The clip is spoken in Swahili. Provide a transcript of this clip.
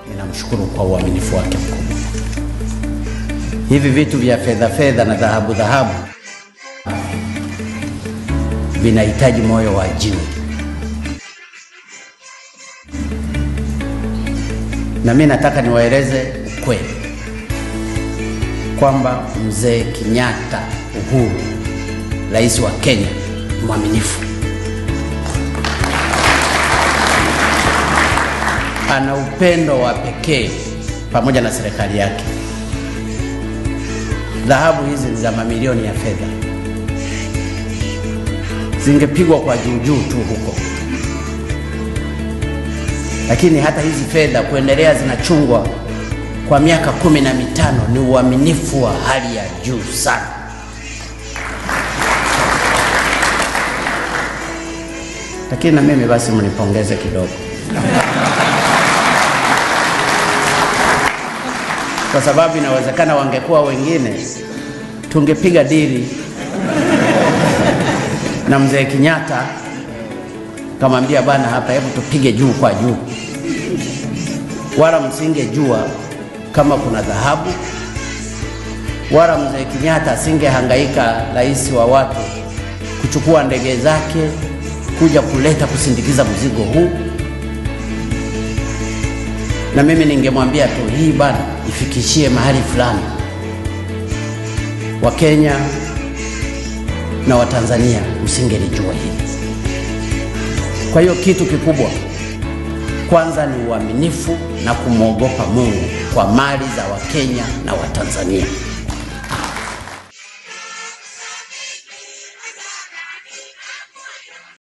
ninamshukuru kwa uaminifu wake mkubwa. Hivi vitu vya fedha fedha na dhahabu dhahabu vinahitaji moyo wa jiwe, na mimi nataka niwaeleze ukweli kwamba mzee Kenyatta Uhuru, rais wa Kenya, mwaminifu, ana upendo wa pekee pamoja na serikali yake. Dhahabu hizi ni za mamilioni ya fedha, zingepigwa kwa juujuu tu huko, lakini hata hizi fedha kuendelea zinachungwa kwa miaka kumi na mitano ni uaminifu wa hali ya juu sana. Lakini na mimi basi mnipongeze kidogo, kwa sababu inawezekana wangekuwa wengine, tungepiga dili na mzee Kenyatta, kamwambia bwana, hapa hebu tupige juu kwa juu, wala msingejua kama kuna dhahabu, wala mzee Kenyatta asingehangaika, rais wa watu, kuchukua ndege zake kuja kuleta kusindikiza mzigo huu. Na mimi ningemwambia tu hii bana, ifikishie mahali fulani, Wakenya na Watanzania msingelijua hili. Kwa hiyo kitu kikubwa kwanza ni uaminifu na kumwogopa Mungu kwa mali za Wakenya na Watanzania.